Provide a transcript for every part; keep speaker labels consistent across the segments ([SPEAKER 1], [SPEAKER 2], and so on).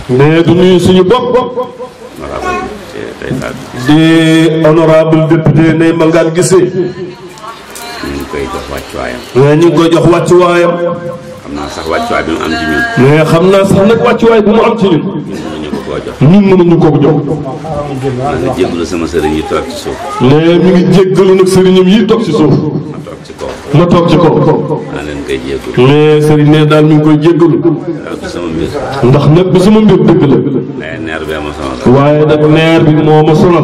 [SPEAKER 1] mais du nuyu suñu bopp
[SPEAKER 2] honorable tey Fatou
[SPEAKER 1] di honorable député Ndeye Mangane Guissé
[SPEAKER 2] ñu ngi koy jox wàccuwaayam
[SPEAKER 1] mais ñu ngi koy jox wàccuwaayam
[SPEAKER 2] xam naa sax wàccuwaay bi mu am ci ñun
[SPEAKER 1] mais xam naa sax nag wàccuwaay bu mu am ci ñun
[SPEAKER 2] mënuñu ko koo jox
[SPEAKER 1] ñun mënuñu ko jox
[SPEAKER 2] maa ngi jégalu sama sëriñ yi toog ci suuf
[SPEAKER 1] mais mi ngi jéggalu nag sëriñam yi toog ci suuf
[SPEAKER 2] ma toog ci kaw
[SPEAKER 1] ma toog ci kaw
[SPEAKER 2] maa leen koy jégalu
[SPEAKER 1] mais sëriñ ne daal mi ngi koy jéggalu
[SPEAKER 2] waaw du sama mbir
[SPEAKER 1] ndax nag du sama mbir dëgg la
[SPEAKER 2] mais neer bee ma sonal
[SPEAKER 1] waaye nag neer bi moo ma sonal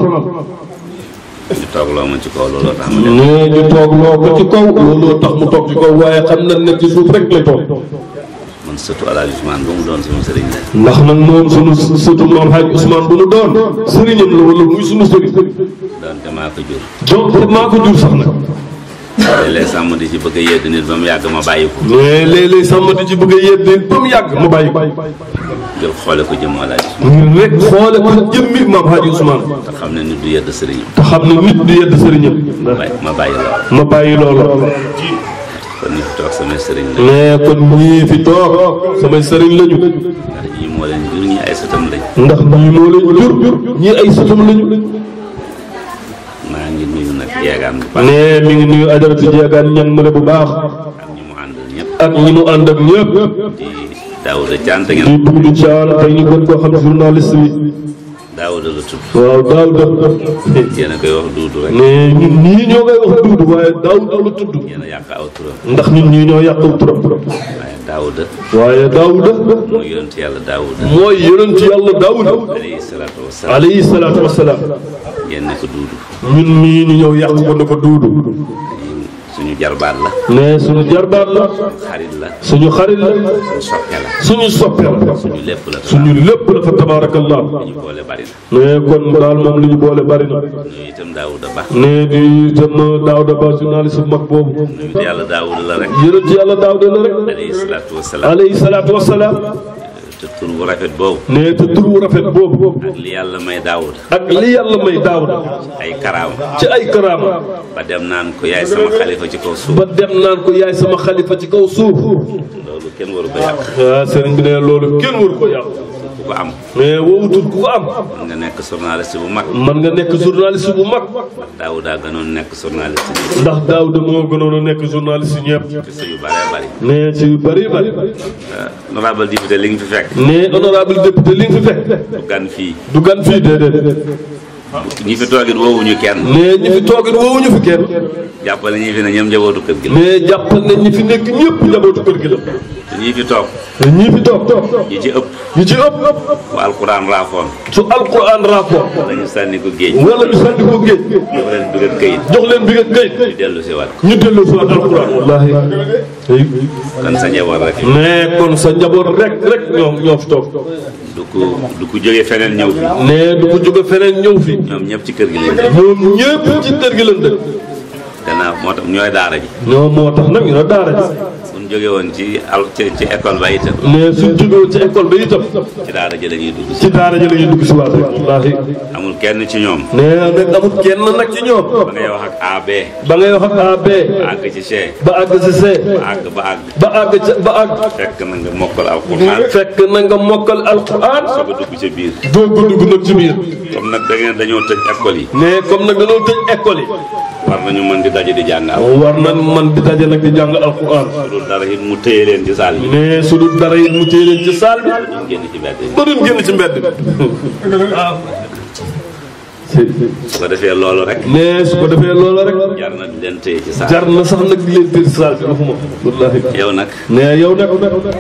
[SPEAKER 2] ñu toog loo ma ci kaw looloo tax ma dem
[SPEAKER 1] nee ñu toog loo ko ci kaw looloo tax mu toog ci kaw waaye xam na ne ci suuf rek lay toog
[SPEAKER 2] man surtout El Hadj Ousmane ba mu doon sama sëriñ la
[SPEAKER 1] ndax nag moom sunu surtout moom Hadj Ousmane bu nu doon sëriñam la wala muy sunu sëriñ
[SPEAKER 2] doonte maa ko jur
[SPEAKER 1] donc maa ko jur sax nag
[SPEAKER 2] léeg-léeg sàmm di ci bëgg a yedd nit ba mu yàgg ma bàyyi ko
[SPEAKER 1] mais léeg-léeg sàmm di ci bëgg a yedde ba mu yàgg ma bàyyi ko
[SPEAKER 2] ngir xoole ko jëm El Hadj Ousmane
[SPEAKER 1] ngir rek xoole ko jëmmi maam Hadj Ousmane
[SPEAKER 2] te xam ne nit du yedd sëriñam
[SPEAKER 1] te xam ne nit du yedd sëriñam
[SPEAKER 2] bàyyi ma bàyyi la
[SPEAKER 1] ma bàyyi loolu
[SPEAKER 2] kon ñu fi toog samay sëriñ la
[SPEAKER 1] mais kon ñii fi toog samay sëriñ lañu
[SPEAKER 2] ndax ñii moo leen jur ñii ay sëtam lañ
[SPEAKER 1] ndax ñii moo leen jur ñii ay sëtam lañu
[SPEAKER 2] maa ngi nuyu nag yeegaan bu baax
[SPEAKER 1] ne mi ngi nuyu ajaratu jeegaan ñan mu ne bu baax
[SPEAKER 2] ak ñi mu àndal ñëpp
[SPEAKER 1] ak ñi mu ànd ak ñëpp
[SPEAKER 2] di Daouda Thiam te
[SPEAKER 1] di
[SPEAKER 2] ngeen
[SPEAKER 1] Doudou Thiam tey ñu gën koo xam journaliste bi
[SPEAKER 2] Daouda la tudd
[SPEAKER 1] waaw Daouda
[SPEAKER 2] yéen a koy wax duudu rek
[SPEAKER 1] ne ñun ñii ñoo koy wax Doudou waaye Daouda la tudd
[SPEAKER 2] yéen a yàq aw turam
[SPEAKER 1] ndax ñun ñii ñoo yàqal turam
[SPEAKER 2] waaye Daouda
[SPEAKER 1] waaye Daouda
[SPEAKER 2] mooy yonent yàlla Daouda
[SPEAKER 1] mooy yonent yàlla Daouda
[SPEAKER 2] alayhi salaatu wasalaam
[SPEAKER 1] alayhi salaatu wasalaam
[SPEAKER 2] yéen ne ko duudu
[SPEAKER 1] ñun ñii ñu ñëw yàq ko ne ko Doudou
[SPEAKER 2] suñu jarbaat la
[SPEAKER 1] ne suñu jarbaat la
[SPEAKER 2] xarit la
[SPEAKER 1] suñu xarit la
[SPEAKER 2] suñu soppe la
[SPEAKER 1] suñu soppe la
[SPEAKER 2] suñu lépp la
[SPEAKER 1] suñu lépp la fa tabaarakallah
[SPEAKER 2] ñu boole bari na
[SPEAKER 1] ne kon daal moom li ñu boole bari na
[SPEAKER 2] nuyu itam Daouda Ba
[SPEAKER 1] ne di itam Daouda Ba journaliste bu mag boobu
[SPEAKER 2] nuyu yàlla Daouda la rek
[SPEAKER 1] yonent yàlla Daouda la rek
[SPEAKER 2] alayhi salaatu wasalaam
[SPEAKER 1] alayhi salaatu wasalaam
[SPEAKER 2] te tur bu rafet boobu
[SPEAKER 1] ne te tur wu rafet boobu
[SPEAKER 2] ak li yàlla may Daouda
[SPEAKER 1] ak li yàlla may Daouda
[SPEAKER 2] ay karaama
[SPEAKER 1] ci ay karaama
[SPEAKER 2] ba dem naan ko yaay sama xalifa ci kaw suuf
[SPEAKER 1] ba dem naan ko yaay sama xalifa ci kaw suuf
[SPEAKER 2] loolu kenn waru ko yàq
[SPEAKER 1] ah sëriñ bi ne loolu kenn waru ko yàq
[SPEAKER 2] ku ko am
[SPEAKER 1] mais woowu tur ku ko am
[SPEAKER 2] mën nga nekk journaliste bu mag
[SPEAKER 1] man nga nekk journaliste bu mag
[SPEAKER 2] Daouda gënoon nekk journaliste bi
[SPEAKER 1] ndax Daouda moo gënoon a nekk journaliste ñëpp
[SPEAKER 2] ci sa yu bëree bëri
[SPEAKER 1] ne ci yu bëri bëri
[SPEAKER 2] honorable député li nga fi fekk
[SPEAKER 1] ne honorable député li nga fi fekk
[SPEAKER 2] du gan fii
[SPEAKER 1] du gan fii déedéet
[SPEAKER 2] ñi fi toogit woowuñu kenn
[SPEAKER 1] ne ñi fi toogit woowuñu fi kenn
[SPEAKER 2] jàppale ñi fi ne ñoom njabootu kër gi la
[SPEAKER 1] mais jàppal ne ñi fi nekk ñëpp njabootu kër gi la
[SPEAKER 2] te ñi fi toog
[SPEAKER 1] te ñii fi toog
[SPEAKER 2] ñi ci ëpp
[SPEAKER 1] ñu ci ëpp
[SPEAKER 2] bu alquran raafoon
[SPEAKER 1] su alquran rapport
[SPEAKER 2] dañu sànni ko géej
[SPEAKER 1] wala ñu sànni ko géej
[SPEAKER 2] jox leen bi nga këyit
[SPEAKER 1] jox leen bi nga kayit
[SPEAKER 2] ñu dellu si waat
[SPEAKER 1] ñu delloo si waat alquran wallahi
[SPEAKER 2] kon sa njaboot rek
[SPEAKER 1] mais kon sa njaboot rek rek ñoo ñoo fi toog
[SPEAKER 2] du ko du ko jógee feneen ñëw fi
[SPEAKER 1] ne du ko jóge feneen ñëw fi
[SPEAKER 2] ñoom ñëpp ci kër gi lañ def
[SPEAKER 1] ñoom ñëpp ci kër gi lañ dëkk
[SPEAKER 2] gannaaw moo tax ñooy daara ji
[SPEAKER 1] ñoom moo tax nag ñu ne daara ji
[SPEAKER 2] suñ jóge woon ci al ci ci école ba itam
[SPEAKER 1] mais suñ jógewoon ci école bi itam
[SPEAKER 2] ci daara ji la ñuy dugg si
[SPEAKER 1] ci daara ji la ñuy dugg si waat rek wallaahi
[SPEAKER 2] amul kenn ci ñoom
[SPEAKER 1] nee nag amul kenn nag ci ñoom
[SPEAKER 2] ba ngay wax ak AB
[SPEAKER 1] ba ngay wax ak AB
[SPEAKER 2] ba àgg ci C
[SPEAKER 1] ba àgg si C
[SPEAKER 2] ba àgg ba àgg
[SPEAKER 1] ba àgg ca ba àgg
[SPEAKER 2] fekk na nga mokkal alquran
[SPEAKER 1] fekk na nga mokkal alquran
[SPEAKER 2] soo ko dugg ca biir
[SPEAKER 1] doo ko dugg nag ci biir
[SPEAKER 2] comme nag da ngeen dañoo tëj école yi
[SPEAKER 1] mais comme nag dañoo tëj école yi
[SPEAKER 2] war nañu mën di daje di jàng al
[SPEAKER 1] war na man di daje nag di jàng alquran
[SPEAKER 2] loolu dara it mu téye leen ci saal bi
[SPEAKER 1] mais su dul dara it mu téye leen ci saal bi
[SPEAKER 2] ñu génn ci mbedd yi
[SPEAKER 1] ba duñ génn ci mbedd bi waaw
[SPEAKER 2] su ko defee loolu rek
[SPEAKER 1] mais su ko defee loola rek
[SPEAKER 2] jar na di leen téye ci saal
[SPEAKER 1] jar na sax nag di leen téye ci saal bi waxuma wallahi
[SPEAKER 2] yow nag
[SPEAKER 1] mais yow nag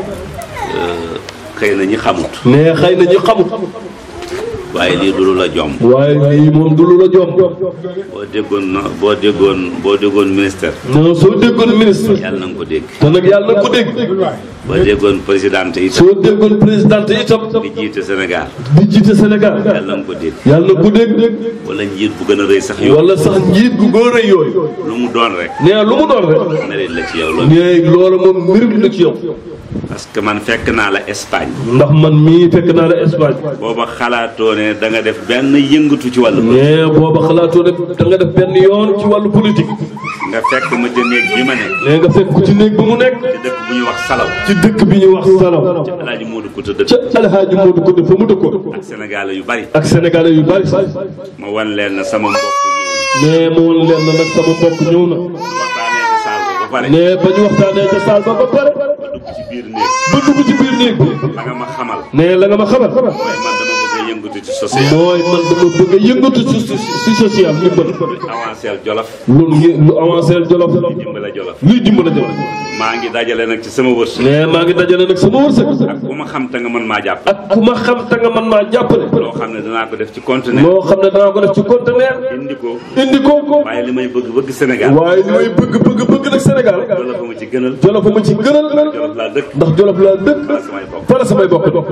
[SPEAKER 2] xëy na ñi xamut
[SPEAKER 1] mais xëy na ñu xamut
[SPEAKER 2] waaye lii du lu la jomb
[SPEAKER 1] waaye lii moom du lu la jom
[SPEAKER 2] boo déggoon no boo déggoon boo déggoon ministère
[SPEAKER 1] non soo déggoon ministre
[SPEAKER 2] yàlla na nga ko dégg
[SPEAKER 1] te nag yàlla na ko dégg
[SPEAKER 2] boo déggoon présidente itam
[SPEAKER 1] soo déggoon présidente itam
[SPEAKER 2] di jiite Sénégal
[SPEAKER 1] di jiite Sénégal
[SPEAKER 2] yàlla na nga ko dégg
[SPEAKER 1] yàlla na ko dégg
[SPEAKER 2] wala njiit bu gën a rëy sax yow
[SPEAKER 1] wala sax njiit gu góor a yooyu
[SPEAKER 2] lu mu doon rek
[SPEAKER 1] nee na lu mu doon rek
[SPEAKER 2] mérite la ci yow loolu
[SPEAKER 1] nee loola moom mérite la ci yow
[SPEAKER 2] parce que man fekk naa la Espagne
[SPEAKER 1] ndax man mii fekk naa la Espagne
[SPEAKER 2] booba xalaatoo ne ne da nga def benn yëngatu ci wàllu
[SPEAKER 1] mais booba xalaatoo ne da nga def benn yoon ci wàllu politique
[SPEAKER 2] nga fekk ma ca néeg bi ma ne
[SPEAKER 1] mais nga fekk ko ci néeg bi mu nekk
[SPEAKER 2] ci dëkk bu ñuy wax salaw
[SPEAKER 1] ci dëkk bi ñuy wax Salaw
[SPEAKER 2] alaaji Moodu Kuta dëkk
[SPEAKER 1] ca alhaaji Moodu ko def fa mu dëkkoon
[SPEAKER 2] ak sénégalais yu bari
[SPEAKER 1] ak sénégalais yu bari
[SPEAKER 2] ma wan leen na sama mbokk ñëw
[SPEAKER 1] mais mu woon leen na nag sama mbokk ñëw na
[SPEAKER 2] waxtaanee ci saal ba ba pare
[SPEAKER 1] mais ba ñu waxtaanee ca saal ba ba pare
[SPEAKER 2] ba dugg ci biir néeg
[SPEAKER 1] ba dugg ci biir néeg bi
[SPEAKER 2] la nga ma xamal
[SPEAKER 1] mais la nga ma xamal
[SPEAKER 2] waaye man dama bëgg a yëngatu ci social
[SPEAKER 1] mooy man dama bëgg a yëngatu ci ci social ndimbal
[SPEAKER 2] avancé jolof
[SPEAKER 1] lu ngi lu avancé jolof
[SPEAKER 2] dimbala jolof
[SPEAKER 1] luy dimbala jolof
[SPEAKER 2] maa ngi dajale nag ci sama wërsëg
[SPEAKER 1] mais maa ngi dajale nag sama wërsëg
[SPEAKER 2] ak ku ma xam te nga mën maa jàpp
[SPEAKER 1] ak ku ma xam te nga man maa jàppale
[SPEAKER 2] loo xam ne danaa ko def ci conteneur
[SPEAKER 1] loo xam ne danaa ko def ci conteneur
[SPEAKER 2] indi ko
[SPEAKER 1] indi ko
[SPEAKER 2] waaye li may bëgg bëgg Sénégal
[SPEAKER 1] waaye li may bëgg bëgg bëgg nag Sénégal
[SPEAKER 2] jolof ma ci gënal
[SPEAKER 1] jolof ma ci gënal
[SPEAKER 2] jolof laa dëkk
[SPEAKER 1] ndax jolof laa dëkk
[SPEAKER 2] wala samay bopp
[SPEAKER 1] fa la samay bokk dëkk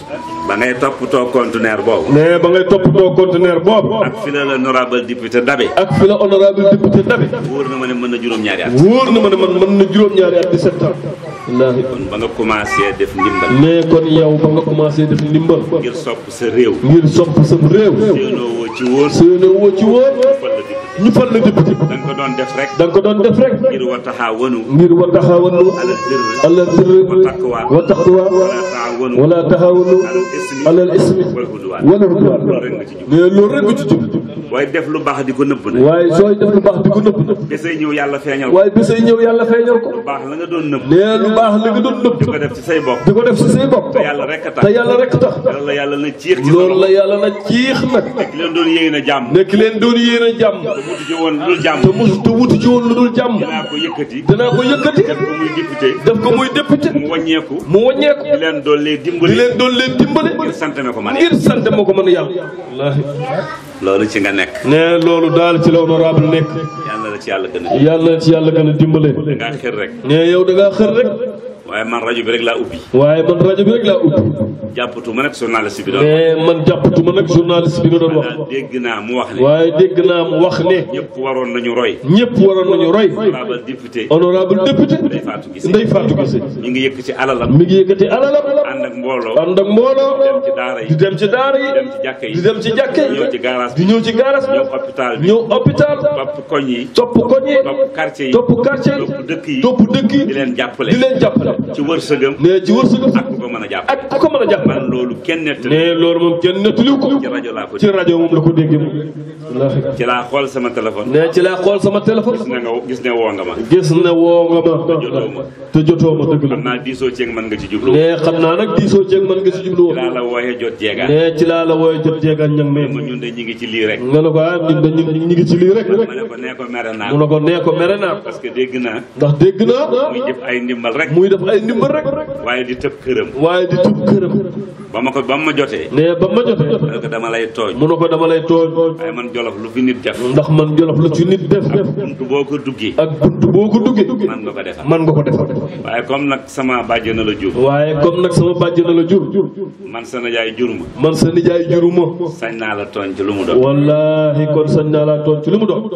[SPEAKER 2] ba ngay toppatoo conteneur boobu
[SPEAKER 1] mais ba ngay toppatoo conteneur boobu
[SPEAKER 2] ak fi la l'honorable député Dabe
[SPEAKER 1] ak fi la honorable député Dabi
[SPEAKER 2] wóor na ma ne mën na juróom-ñaari at
[SPEAKER 1] wóor na ma ne man mën na juróom-ñaari at 17 ans wallaahi
[SPEAKER 2] kon ba nga commencé def ndimbal
[SPEAKER 1] mais kon yow ba nga commencé def ndimbal
[SPEAKER 2] ngir sopp sa réew
[SPEAKER 1] ngir sopp sam réew
[SPEAKER 2] séenoo woo ci wóor
[SPEAKER 1] seene woo ci woon
[SPEAKER 2] fal la député
[SPEAKER 1] ñu fal la député
[SPEAKER 2] da nga ko doon def rek
[SPEAKER 1] da nga ko doon def rek
[SPEAKER 2] ngir wa taxaawanu
[SPEAKER 1] ngir wa taxawanu
[SPEAKER 2] alal birri
[SPEAKER 1] alal birri
[SPEAKER 2] wa taqwa
[SPEAKER 1] wa taqwa
[SPEAKER 2] wala taawanu
[SPEAKER 1] wala taxawanu
[SPEAKER 2] alal ismi
[SPEAKER 1] alal ismi
[SPEAKER 2] wal udwaan
[SPEAKER 1] wala udwaan
[SPEAKER 2] loolu rek nga ci jub
[SPEAKER 1] mais loolu rek nga ci jub
[SPEAKER 2] waaye def lu baax di ko nëbb nag
[SPEAKER 1] waaye sooy def lu baax di ko nëbb nag
[SPEAKER 2] desay ñëw yàlla feeñal ko
[SPEAKER 1] waaye bésay ñëw yàlla feeñal ko
[SPEAKER 2] lu baax la nga doon nëbb
[SPEAKER 1] nee lu baax li nga doon nëbb
[SPEAKER 2] di ko def ci say bopp
[SPEAKER 1] di ko def si say bopp
[SPEAKER 2] te yàlla rek a tax
[SPEAKER 1] te yàlla rek tax
[SPEAKER 2] loolu la yàlla na ciix ci
[SPEAKER 1] loolu
[SPEAKER 2] loolu
[SPEAKER 1] la yàlla na ciix nag
[SPEAKER 2] ki leen doon yéene na jàmm
[SPEAKER 1] nekk leen doon yéen a jàmm
[SPEAKER 2] te mutu ci woon lu jàmm
[SPEAKER 1] te mus te wuti ci woon lu dul jàmm
[SPEAKER 2] dinaa ko yëkkati
[SPEAKER 1] danaa ko yëkkati
[SPEAKER 2] def ko muy député
[SPEAKER 1] def ko muy député
[SPEAKER 2] mu wàññeeku
[SPEAKER 1] mu wàññeeku
[SPEAKER 2] di leen doon lee
[SPEAKER 1] di
[SPEAKER 2] dimbali
[SPEAKER 1] leen doon leen dimbale
[SPEAKER 2] ngir sant me ko man
[SPEAKER 1] ngir sant moo ko mën a yàlla wallaahi
[SPEAKER 2] loolu ci nga nekk
[SPEAKER 1] ne loolu daal ci la honorable nekk
[SPEAKER 2] yàlla la ci yàlla gën a
[SPEAKER 1] yàlla na ci yàlla gën a dimbale
[SPEAKER 2] ngaa xër rek
[SPEAKER 1] ne yow da ngaa xër rek
[SPEAKER 2] waaye man rajo bi rek laa ubbi
[SPEAKER 1] waaye man rajo bi rek laa ubbi
[SPEAKER 2] jàppatu ma nag journaliste bi doon
[SPEAKER 1] mais man jàppatuma nag journaliste bi nga doon wax
[SPEAKER 2] daal dégg naa mu wax ne
[SPEAKER 1] waaye dégg naa mu wax ne
[SPEAKER 2] ñëpp waroon nañu roy
[SPEAKER 1] ñëpp waroon nañu roy
[SPEAKER 2] honorable député
[SPEAKER 1] honorable député
[SPEAKER 2] Ndeye Fatou Guissé
[SPEAKER 1] Ndeye Fatou Guissé
[SPEAKER 2] ñu ngi yëkk ci alalam
[SPEAKER 1] mi ngi yëkkati alalam
[SPEAKER 2] ànd ak mbooloo
[SPEAKER 1] ànd ak mbooloo
[SPEAKER 2] dem ci daara
[SPEAKER 1] di
[SPEAKER 2] yi
[SPEAKER 1] dem ci daara yi
[SPEAKER 2] dem ci jàkka yi
[SPEAKER 1] di dem ci jàkke yi
[SPEAKER 2] ñëw ci garage
[SPEAKER 1] di
[SPEAKER 2] bi
[SPEAKER 1] ñëw ci garas
[SPEAKER 2] ñëw hôpital bi
[SPEAKER 1] ñëw hôpital
[SPEAKER 2] topp koñ yi
[SPEAKER 1] topp koñ yi
[SPEAKER 2] topp quartier yi
[SPEAKER 1] topp quartier yi
[SPEAKER 2] topp dëkk yi
[SPEAKER 1] topp dëkk yi
[SPEAKER 2] di leen jàppale
[SPEAKER 1] di leen jàppale
[SPEAKER 2] ci wërsëgam
[SPEAKER 1] ne ci wërsëgam
[SPEAKER 2] ak ku ko mën a jàpp
[SPEAKER 1] ak ku ko mën a jàppale
[SPEAKER 2] man loolu kenn nettali
[SPEAKER 1] ne loolu moom kenn nettaliw ko
[SPEAKER 2] ci rajo laa ko
[SPEAKER 1] ci rajo moom la ko déggee moom wallaahi
[SPEAKER 2] ci laa xool sama téléphone
[SPEAKER 1] ne ci laa xool sama téléphone
[SPEAKER 2] gis na nga gis ne woo nga ma
[SPEAKER 1] gis ne woo nga
[SPEAKER 2] jotoo
[SPEAKER 1] ma
[SPEAKER 2] ma.
[SPEAKER 1] te jotoo ma dëgg
[SPEAKER 2] xam
[SPEAKER 1] la
[SPEAKER 2] naa diisoo ceeg mën nga ci jublu
[SPEAKER 1] ne xam naa nag diisoo ceeg man nga si jublu
[SPEAKER 2] ci laa
[SPEAKER 1] woon
[SPEAKER 2] la wooyee jot jeegaan
[SPEAKER 1] ne ci laa la wooye jot jeegaan ñang
[SPEAKER 2] ma
[SPEAKER 1] ne
[SPEAKER 2] ñun de ñi ngi ci lii rek
[SPEAKER 1] nga ne ko ah ñun de ñu ñu ngi ci lii rek
[SPEAKER 2] ma ne ko nee ko mere naa
[SPEAKER 1] mu ne ko nee ko mere naa ko
[SPEAKER 2] parce que dégg naa
[SPEAKER 1] ndax dégg naa
[SPEAKER 2] muy jëf ay ndimbal rek
[SPEAKER 1] muy def ay ndimbal rek
[SPEAKER 2] waaye di tëb këram
[SPEAKER 1] waaye di tub këram
[SPEAKER 2] ba ma ko ba ma jotee
[SPEAKER 1] ne ba ma jotee
[SPEAKER 2] ma ne ko dama lay tooñ
[SPEAKER 1] mu ne ko dama lay tooñ
[SPEAKER 2] waaye man jolof lu fi nit def
[SPEAKER 1] ndax man jolof lu ci nit def def
[SPEAKER 2] buntu boo ko duggee
[SPEAKER 1] ak bunt boo ko duggee
[SPEAKER 2] man nga ko defal
[SPEAKER 1] man nga ko defal
[SPEAKER 2] waaye comme nag sama bàjjen na la jur
[SPEAKER 1] waaye comme nag sama bàjj na la jur
[SPEAKER 2] man sa najaay jur ma
[SPEAKER 1] man sa nijaay juruma
[SPEAKER 2] sañ naa la tooñ ci lu mu doon
[SPEAKER 1] wallahi kon sañ naa laa tooñ ci li mu doon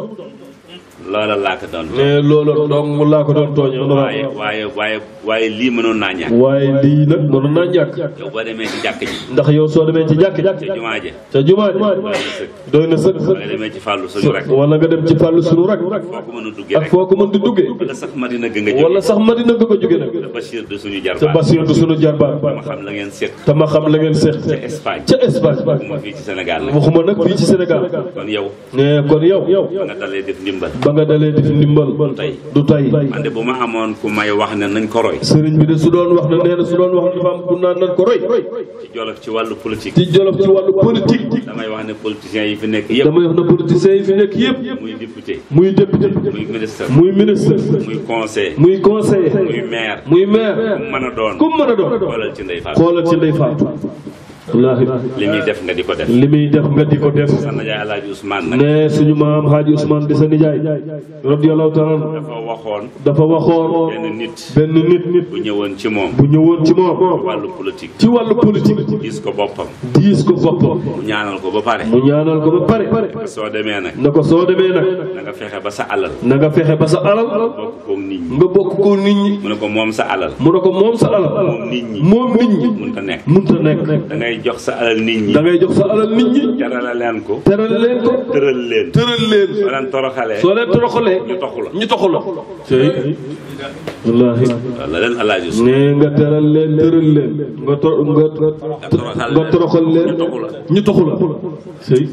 [SPEAKER 2] loola laa ko doon
[SPEAKER 1] mais loolu dong laa ko doon tooñ
[SPEAKER 2] waaye waaye waaye waaye lii mënoon naa ñàkk
[SPEAKER 1] waaye lii nag mënoon naa ñàkk
[SPEAKER 2] yow boo demee ci jàkk ji
[SPEAKER 1] ndax yow soo demee ci jàkk
[SPEAKER 2] ca jumaa ja
[SPEAKER 1] ca jumaa ji
[SPEAKER 2] doy na sëkk
[SPEAKER 1] doy na sëkk
[SPEAKER 2] boo demee ci fàllu suñu rek
[SPEAKER 1] wala nga dem ci fàllu sunu rek
[SPEAKER 2] foo ko mën a duggee
[SPEAKER 1] ak
[SPEAKER 2] rek
[SPEAKER 1] foo ko mën di duggee
[SPEAKER 2] wala sax Madina gën nga jóge
[SPEAKER 1] wala sax Madina nga ko jóge nag
[SPEAKER 2] te Bachir de suñu
[SPEAKER 1] te
[SPEAKER 2] jarbaat
[SPEAKER 1] Basiir du sunu jarbaat
[SPEAKER 2] ma xam la ngeen seet
[SPEAKER 1] te ma xam la ngeen seex
[SPEAKER 2] ca Espagne
[SPEAKER 1] ca Espagne
[SPEAKER 2] ma fii ci Sénégal nag
[SPEAKER 1] waxuma nag fii ci Sénégal
[SPEAKER 2] kon yow
[SPEAKER 1] ne kon yow
[SPEAKER 2] ba nga dalee def ndimbal
[SPEAKER 1] ba nga dalee def ndimbal
[SPEAKER 2] tey.
[SPEAKER 1] du tay
[SPEAKER 2] man de bu ma amoon ku may wax ne nañ ko roy
[SPEAKER 1] sëriñ bi de su doon wax ne nee na su doon wax ne dafa am ku naan nan ko roy
[SPEAKER 2] ci jolof ci wàllu politique
[SPEAKER 1] ci jolof ci wàllu politique
[SPEAKER 2] damay wax ne politiciens yi fi nekk yëpp
[SPEAKER 1] damay wax ne politiciens yi fi nekk yëpp
[SPEAKER 2] muy député
[SPEAKER 1] muy député
[SPEAKER 2] muy ministre
[SPEAKER 1] muy ministre
[SPEAKER 2] muy conseil
[SPEAKER 1] muy conseiller
[SPEAKER 2] muy maire
[SPEAKER 1] muy maire
[SPEAKER 2] mu mën a doon
[SPEAKER 1] ku mu mën a doon
[SPEAKER 2] xoolal ci ndey Fatou
[SPEAKER 1] xoolal ci ndey faatu wallaahi
[SPEAKER 2] li muy def nga di ko def
[SPEAKER 1] li muy def nga di ko def
[SPEAKER 2] sa najaay Alaaji Ousmane nag
[SPEAKER 1] ne suñu maam Haaji Ousmane di sa nijaay radiyallahu taala anhu
[SPEAKER 2] dafa waxoon
[SPEAKER 1] dafa waxoon
[SPEAKER 2] benn nit
[SPEAKER 1] benn nit nit
[SPEAKER 2] bu ñëwoon ci moom
[SPEAKER 1] bu ñëwoon ci moom
[SPEAKER 2] wàllu politique
[SPEAKER 1] ci wàllu politique
[SPEAKER 2] gis ko boppam
[SPEAKER 1] diis ko boppam
[SPEAKER 2] mu ñaanal ko ba pare
[SPEAKER 1] mu ñaanal ko ba pare
[SPEAKER 2] soo demee nag
[SPEAKER 1] na ko soo demee nag
[SPEAKER 2] na nga fexe ba sa alal
[SPEAKER 1] na nga fexe ba sa alal
[SPEAKER 2] bokk koog nit ñi
[SPEAKER 1] nga bokk ko nit ñi
[SPEAKER 2] mu ne ko moom sa alal
[SPEAKER 1] mu ne ko moom sa alal
[SPEAKER 2] moom nit ñi
[SPEAKER 1] moom nit ñi
[SPEAKER 2] mun ta nekk
[SPEAKER 1] munta nekk
[SPEAKER 2] da ngay ngay jox sa alal nit ñi
[SPEAKER 1] da ngay jox sa alal nit ñi
[SPEAKER 2] terale leen ko
[SPEAKER 1] teral leen ko
[SPEAKER 2] tëral leen
[SPEAKER 1] tëral leen
[SPEAKER 2] soo leen toroxalee
[SPEAKER 1] soo leen toroxalee
[SPEAKER 2] ñu toxu la
[SPEAKER 1] ñu toxu la tey wallaahi
[SPEAKER 2] waaw la leen alaaji su
[SPEAKER 1] nee nga teral leen tëral leen nga to nga
[SPEAKER 2] toroxal
[SPEAKER 1] nga toroxal leen
[SPEAKER 2] ñu toxu la
[SPEAKER 1] ñu toxu la sëy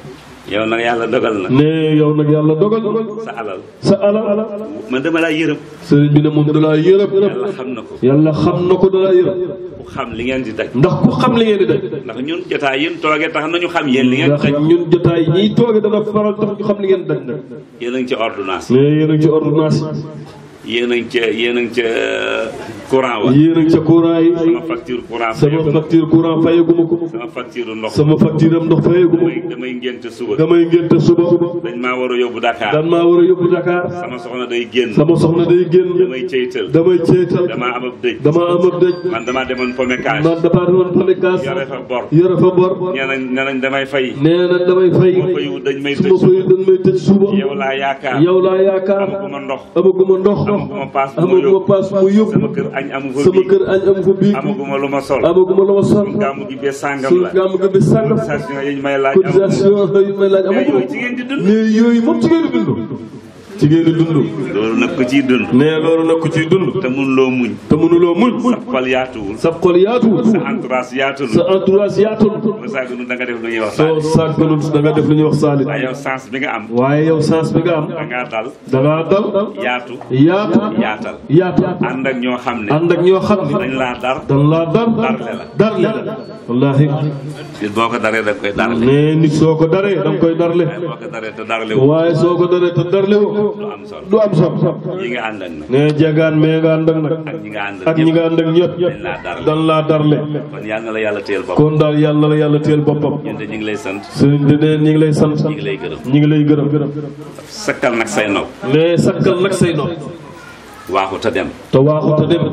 [SPEAKER 2] yow nag yàlla dogal na
[SPEAKER 1] nee yow nag yàlla dogal
[SPEAKER 2] sa alal
[SPEAKER 1] sa alal
[SPEAKER 2] man dama laa yërëm
[SPEAKER 1] sëriñ bi ne moom dalaa yërëm
[SPEAKER 2] yàlla xam na ko
[SPEAKER 1] yàlla xam na ko dalaa yërëm
[SPEAKER 2] ku xam li ngeen di daj
[SPEAKER 1] ndax ku xam li ngeen di daj
[SPEAKER 2] ndax ñun jotaay yéen toogee tax nañu xam yéen li ngeen di
[SPEAKER 1] ndax
[SPEAKER 2] daj
[SPEAKER 1] ñun jotaay ñiy tooge dana faral tax ñu xam li ngeen di daj nag
[SPEAKER 2] yéen a ngi ci ordonnance
[SPEAKER 1] mais yéen a ngi ci ordonnance
[SPEAKER 2] yéen a ngi ca yéen a ngi ca courant wa
[SPEAKER 1] yi yéen a ngi ca courant yi
[SPEAKER 2] sama facture courant
[SPEAKER 1] sama
[SPEAKER 2] fayaguma
[SPEAKER 1] facture courant fayaguma ko
[SPEAKER 2] sama facture ndox
[SPEAKER 1] sama facture am ndox fayaguma
[SPEAKER 2] damay
[SPEAKER 1] ko
[SPEAKER 2] damay ngénte suba
[SPEAKER 1] damay ngénte suba
[SPEAKER 2] dañ maa war a yóbbu Dakar
[SPEAKER 1] dan maa war a yóbbu Dakar
[SPEAKER 2] sama soxna day génn
[SPEAKER 1] sama soxna day génn
[SPEAKER 2] damay ceytal
[SPEAKER 1] damay ceetal
[SPEAKER 2] damaa am ab dëj
[SPEAKER 1] dama am ab dëj
[SPEAKER 2] man damaa demoon pomekage
[SPEAKER 1] man dafa doon pamekaas
[SPEAKER 2] yore fa bor
[SPEAKER 1] yore fa bor
[SPEAKER 2] nee nañ nee nañ damay fay
[SPEAKER 1] nee na damay fay
[SPEAKER 2] ma fayu dañ may
[SPEAKER 1] su
[SPEAKER 2] tëj
[SPEAKER 1] ma fayu dañ may tëj suba
[SPEAKER 2] yow laa yaakaar
[SPEAKER 1] yow laa yaakaar
[SPEAKER 2] amaguma ndox
[SPEAKER 1] amaguma ndox
[SPEAKER 2] amaguma paas bu ma
[SPEAKER 1] amaguma
[SPEAKER 2] yóbbu
[SPEAKER 1] paas bu ma yóbbu
[SPEAKER 2] sama kër añ amu fa
[SPEAKER 1] sama
[SPEAKER 2] bii
[SPEAKER 1] kër añ amu fa bii
[SPEAKER 2] amaguma lu ma sol
[SPEAKER 1] amaguma la ma sol
[SPEAKER 2] gàmmu gi bee sàngam
[SPEAKER 1] suñu
[SPEAKER 2] la
[SPEAKER 1] gàmm ga bi sàngam
[SPEAKER 2] cotisation yi ñu may laaj amaguma
[SPEAKER 1] cotisation yu may laaj
[SPEAKER 2] mais
[SPEAKER 1] amaguma
[SPEAKER 2] yooyu ci ngeen di dund
[SPEAKER 1] mais yooyu moom ci ngeen di dund ci ngeen di dund
[SPEAKER 2] loolu nag ko ciy dund
[SPEAKER 1] mais loolu nag ku ciy dund
[SPEAKER 2] te mun loo muñ
[SPEAKER 1] te mënuloo muñ
[SPEAKER 2] sa xol yaatuwul
[SPEAKER 1] sa xol yaatuwul
[SPEAKER 2] sa entourage yaatuwul
[SPEAKER 1] sa entourage yaatul
[SPEAKER 2] ba sàgganu da nga def lu ñuy wax
[SPEAKER 1] soo sàgganut da nga def lu ñuy wax saalit
[SPEAKER 2] waaye yow sens bi nga am
[SPEAKER 1] waaye yow sens bi nga am
[SPEAKER 2] da ngaa dal
[SPEAKER 1] da ngaa dal
[SPEAKER 2] yaatu
[SPEAKER 1] yaatu
[SPEAKER 2] yaatal
[SPEAKER 1] yaatu
[SPEAKER 2] ànd ak ñoo xam ne
[SPEAKER 1] ànd ak ñoo xam ne
[SPEAKER 2] dañ laa dar
[SPEAKER 1] dan laa dar
[SPEAKER 2] Darle la.
[SPEAKER 1] darle la wallaahi
[SPEAKER 2] nit boo ko daree da koy darle
[SPEAKER 1] mais nit soo ko daree da nga koy darle
[SPEAKER 2] waaye boo ko daree te darle wu
[SPEAKER 1] waaye soo ko daree te darle woo
[SPEAKER 2] du am solo
[SPEAKER 1] du am solo
[SPEAKER 2] yi nga ànd ak nag
[SPEAKER 1] ne jagaan mais nga ànd ak nag
[SPEAKER 2] ak ñi nga ànd
[SPEAKER 1] ak ñi nga ànd ak ñëpp
[SPEAKER 2] dañ laa darle
[SPEAKER 1] dan laa darle
[SPEAKER 2] kon yal na la yàlla téyel bopp
[SPEAKER 1] kon daal yàlla la yàlla teel boppam
[SPEAKER 2] ñun de ñu ngi lay sant
[SPEAKER 1] sëriñ bi ne ñi ngi lay sant
[SPEAKER 2] ñu ngi lay gërëm
[SPEAKER 1] ñi ngi lay gërëm
[SPEAKER 2] sakkal nag say nopp
[SPEAKER 1] mais sakkal nag say nopp
[SPEAKER 2] waaxu te dem
[SPEAKER 1] te waaxu te dem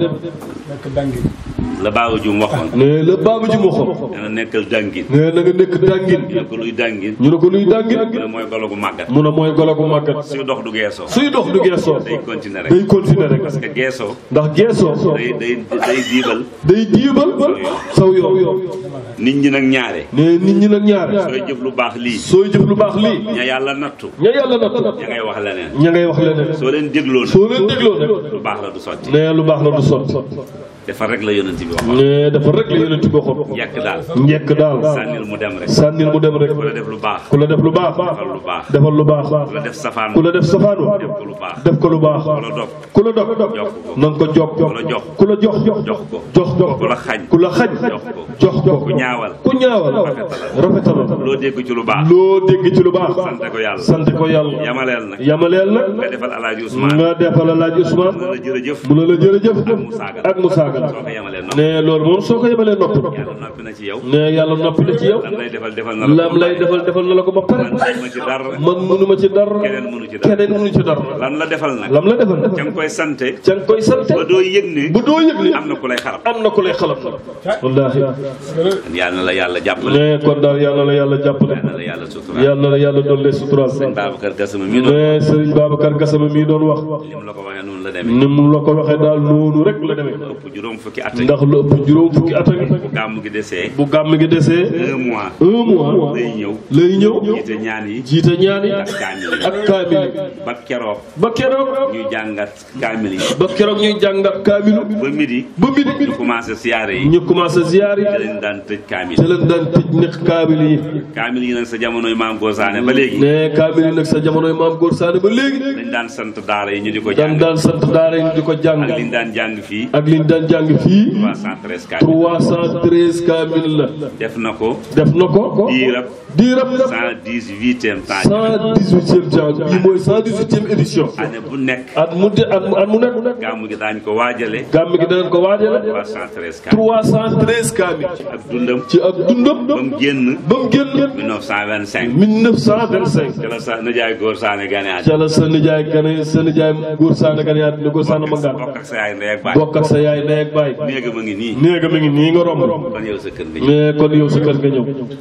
[SPEAKER 2] la baabu jum waxoon
[SPEAKER 1] ne la baabu ji moo xam
[SPEAKER 2] dana nekkal dàngin
[SPEAKER 1] ne na nga nekk dàngin
[SPEAKER 2] ñu ne ko luy dàngin
[SPEAKER 1] ñu ne ko luy dàngin
[SPEAKER 2] mu ne mooy golo gu màggat
[SPEAKER 1] mu ne mooy golo gu màggat
[SPEAKER 2] suy dox du geesoo
[SPEAKER 1] suy dox du geesoo
[SPEAKER 2] day continuer rek
[SPEAKER 1] day continuer rek
[SPEAKER 2] parce que geesoo
[SPEAKER 1] ndax geesoo
[SPEAKER 2] day day day diibal
[SPEAKER 1] day diibal saw yoon
[SPEAKER 2] nit ñi nag ñaare
[SPEAKER 1] ne nit ñi nag ñaar
[SPEAKER 2] sooy jëf lu baax lii
[SPEAKER 1] sooy jëf lu baax lii
[SPEAKER 2] ña yàlla nattu
[SPEAKER 1] ña yàlla natt
[SPEAKER 2] ña ngay wax leneen
[SPEAKER 1] ña ngay wax leneen
[SPEAKER 2] soo leen dégloo nag
[SPEAKER 1] soo leen dégloo nag
[SPEAKER 2] lu baax la du sotti
[SPEAKER 1] ne lu baax la du sot
[SPEAKER 2] defar rek la yonent bi waxoon
[SPEAKER 1] ne dafa rek la yonent bi waxoon
[SPEAKER 2] yàq daal
[SPEAKER 1] njekk daal
[SPEAKER 2] sànnil mu dem rek
[SPEAKER 1] sànnil mu dem rek
[SPEAKER 2] ku la def lu baax
[SPEAKER 1] ku la def lu baax
[SPEAKER 2] defal lu baax
[SPEAKER 1] defal lu baax
[SPEAKER 2] ku la def safaan
[SPEAKER 1] ku la def safaanu
[SPEAKER 2] def ko lu baax
[SPEAKER 1] def ko lu baax
[SPEAKER 2] ku la dog
[SPEAKER 1] ku la dog
[SPEAKER 2] jox ko
[SPEAKER 1] na nga ko jox
[SPEAKER 2] ku la jox
[SPEAKER 1] ku la jox
[SPEAKER 2] jox ko
[SPEAKER 1] jox ko
[SPEAKER 2] ku la xañ
[SPEAKER 1] ku la xañ
[SPEAKER 2] jox ko
[SPEAKER 1] jox ko
[SPEAKER 2] ku ñaawal
[SPEAKER 1] ku ñaawal rafetalal
[SPEAKER 2] loo dégg ci lu baax
[SPEAKER 1] loo dégg ci lu baax
[SPEAKER 2] sant ko yàlla
[SPEAKER 1] sant ko yàlla
[SPEAKER 2] yamaleel nag
[SPEAKER 1] yamaleel
[SPEAKER 2] nga
[SPEAKER 1] nag
[SPEAKER 2] defal alaaji Ousmane
[SPEAKER 1] nga defal laaj Ousmane
[SPEAKER 2] mu ne la jërëjëf
[SPEAKER 1] mu ne la jërëjëf
[SPEAKER 2] mu saagal
[SPEAKER 1] ak mu saagal
[SPEAKER 2] soo ko yamalee noonu
[SPEAKER 1] ne loolu moom soo ko yemalee noppi
[SPEAKER 2] yàlla noppi na ci yow
[SPEAKER 1] ne yàlla noppi na ci yow
[SPEAKER 2] lam lay defal defal na la
[SPEAKER 1] lam lay defal defal na la ko ba pare
[SPEAKER 2] man ma ci dara
[SPEAKER 1] man mënu ma ci dara
[SPEAKER 2] keneen mënu ci dara
[SPEAKER 1] keneen mënu ci dara
[SPEAKER 2] lan la defal nag
[SPEAKER 1] lam la defal
[SPEAKER 2] ca nga koy sante
[SPEAKER 1] ca nga koy sant
[SPEAKER 2] ba doo yëg ne
[SPEAKER 1] bu doo yëg ni
[SPEAKER 2] am na ku lay xarab
[SPEAKER 1] am na ku lay xalam wallaahi
[SPEAKER 2] yàlla na la yàlla jàppale
[SPEAKER 1] ne kon daal yàlla la yàlla jàppale
[SPEAKER 2] yàlla na la yàlla sutura
[SPEAKER 1] yàlla la yàlla doon lee suturaal
[SPEAKER 2] sëñ Babacar Gassama mii doon
[SPEAKER 1] ne Serigne Babacar Gassama mii doon wax
[SPEAKER 2] li mu la ko waxee noonu la demee
[SPEAKER 1] ni mu la ko waxee daal noonu rek la demee
[SPEAKER 2] ëpp juróom fukki at
[SPEAKER 1] ndax lu ëpp juróom fukki at ak
[SPEAKER 2] bu gàmm gi desee
[SPEAKER 1] bu gàmm gi desee
[SPEAKER 2] un mois
[SPEAKER 1] un mois
[SPEAKER 2] lay ñëw
[SPEAKER 1] lay ñëw
[SPEAKER 2] jiite ñaan yi
[SPEAKER 1] jiite ñaan yi
[SPEAKER 2] ak kaamil yi
[SPEAKER 1] ak kaamil yi
[SPEAKER 2] ba keroog
[SPEAKER 1] ba keroog
[SPEAKER 2] ñuy jàngat kaamil yi
[SPEAKER 1] ba keroog ñuy jàngat kaamilu
[SPEAKER 2] ba midi
[SPEAKER 1] ba midi
[SPEAKER 2] ñu commencé siyaare yi
[SPEAKER 1] ñu commencé ziyaar yi
[SPEAKER 2] ci lañ daan tëj kaamil
[SPEAKER 1] te leen daan tëj nekk kaamil yi
[SPEAKER 2] kaamil yi nag sa jamonoy maam Gosaane ba léegi
[SPEAKER 1] ne kaamil yi nag sa jamonoy maam góor saane ba léegi
[SPEAKER 2] dañ daan sant daara yi ñu di ko
[SPEAKER 1] daan
[SPEAKER 2] jàng
[SPEAKER 1] daan sant daara yi di ko jàng
[SPEAKER 2] ak liñ daan jàng fii
[SPEAKER 1] ak liñ daan jàng fii
[SPEAKER 2] 313 kaamil
[SPEAKER 1] 313 kaamil la
[SPEAKER 2] def na ko
[SPEAKER 1] def na ko
[SPEAKER 2] diirab
[SPEAKER 1] diirab
[SPEAKER 2] 118e temps
[SPEAKER 1] 118e temps bii mooy 118e édition
[SPEAKER 2] année bu nekk
[SPEAKER 1] at mu de at mu at mu nekk
[SPEAKER 2] gàmmu gi daañ ko waajale
[SPEAKER 1] gàmm gi danañ ko waajale
[SPEAKER 2] 313 kaamil
[SPEAKER 1] 313 kaamil
[SPEAKER 2] ak dundam
[SPEAKER 1] ci ak dundam
[SPEAKER 2] ba mu génn
[SPEAKER 1] ba mu génn
[SPEAKER 2] 1925
[SPEAKER 1] 1925
[SPEAKER 2] ci la sa nijaay góor saane gane àddina
[SPEAKER 1] ca la sa nijaay gane sa nijaay góor saana gane yaat ni góor saana ma ngaan
[SPEAKER 2] bokk ak sa yaay ndey ak baay
[SPEAKER 1] bokk ak sa yaay ndey ak baay
[SPEAKER 2] néega ma ngi nii
[SPEAKER 1] néega mi ngi nii nga romb
[SPEAKER 2] kon yow sa kër nga ñëw
[SPEAKER 1] mais kon yow sa kër nga ñëw